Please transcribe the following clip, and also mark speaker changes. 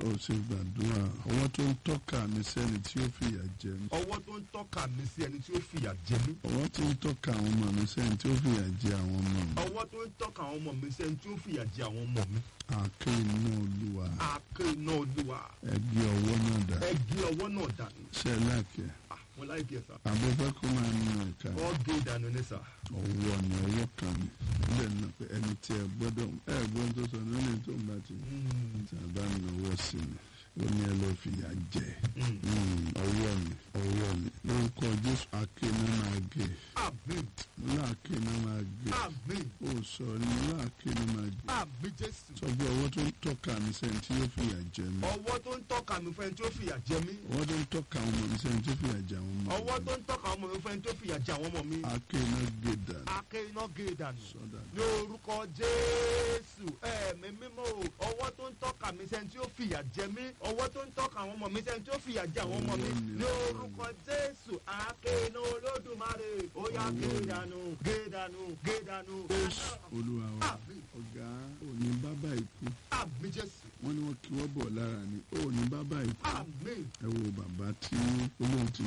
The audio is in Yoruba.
Speaker 1: ó ṣe gbàdúrà ọwọ́ tó ń tọ́ka mi sẹ́ni tí ó fìyà jẹ mí
Speaker 2: ọwọ́ tó ń tọ́ka mi sí ẹni tí ó fìyà jẹ mí
Speaker 1: ọwọ́ tó ń tọ́ka àwọn ọmọ mi sẹ́ni tí ó fìyà jẹ àwọn ọmọ mi
Speaker 2: ọwọ́ tó ń tọ́ka àwọn ọmọ mi sí ẹni tí ó fìyà jẹ àwọn ọmọ mi
Speaker 1: àáké iná olúwa
Speaker 2: àáké iná olúwa
Speaker 1: ẹgbẹ́ ọwọ́ náà dà
Speaker 2: ẹ gé ọwọ́ náà dànù
Speaker 1: ṣe láàkẹ́
Speaker 2: Ah, mo láì kí ẹ sá
Speaker 1: àbúfẹ́ kó máa ń nà ẹ̀ka
Speaker 2: wọ́n gé dànù ní sá
Speaker 1: ọwọ́ ni ọwọ́ kan mi ilé náà pé ẹni tí ẹ gbọ́dọ̀ ẹ gbọ́n tó sọ ní ẹni tó ń bá ti tí a bá náwó sí mi ó ní ẹ lọ fìyà jẹ Mm, ọwọ́ mi ọwọ́ mi lórúkọ jésù akéná máa gé
Speaker 2: àmín
Speaker 1: láàkéná máa gé
Speaker 2: àmín
Speaker 1: ó sọ ní láàkéná máa gé
Speaker 2: àmín jésù
Speaker 1: sọ pé ọwọ́ tó ń tọ́ka mi sẹ́ni tí yóò fìyà jẹ mí
Speaker 2: ọwọ́ tó ń tọ́ka mi fún ẹni tí ó fìyà jẹ mí
Speaker 1: ọwọ́ tó ń tọ́ka àwọn ọmọ mi sẹ́ni tí ó fìyà jẹ àwọn ọmọ
Speaker 2: ọwọ́
Speaker 1: mi
Speaker 2: tó ń tọ́ka àwọn ọmọ mi fún ẹni tí ó fìyà jẹ àwọn ọmọ mi
Speaker 1: akéná gé dànù
Speaker 2: àáké iná gé dànù
Speaker 1: sọ́dà
Speaker 2: ní orúkọ jésù ẹ̀mí mímọ́ o ọwọ́ tó ń tọ́ka mi sẹ́ni tí ó fìyà jẹ mí ọwọ́ tó ń tọ́ka àwọn ọmọ mi sẹ́ni tí ó fìyà jẹ àwọn ọmọ mi ní orúkọ jésù àákéná olódùmarè ó yá gé dànù gé dànù gé dànù.
Speaker 1: jésù olúwa wa
Speaker 2: Àmín.
Speaker 1: ọ̀gá òní bábà ikú
Speaker 2: àmì jésù
Speaker 1: wọ́n ní wọ́n kí wọ́n bọ̀ lára ni òní bábà ikú
Speaker 2: àmì
Speaker 1: ẹ wo bàbá tí olóhùn ti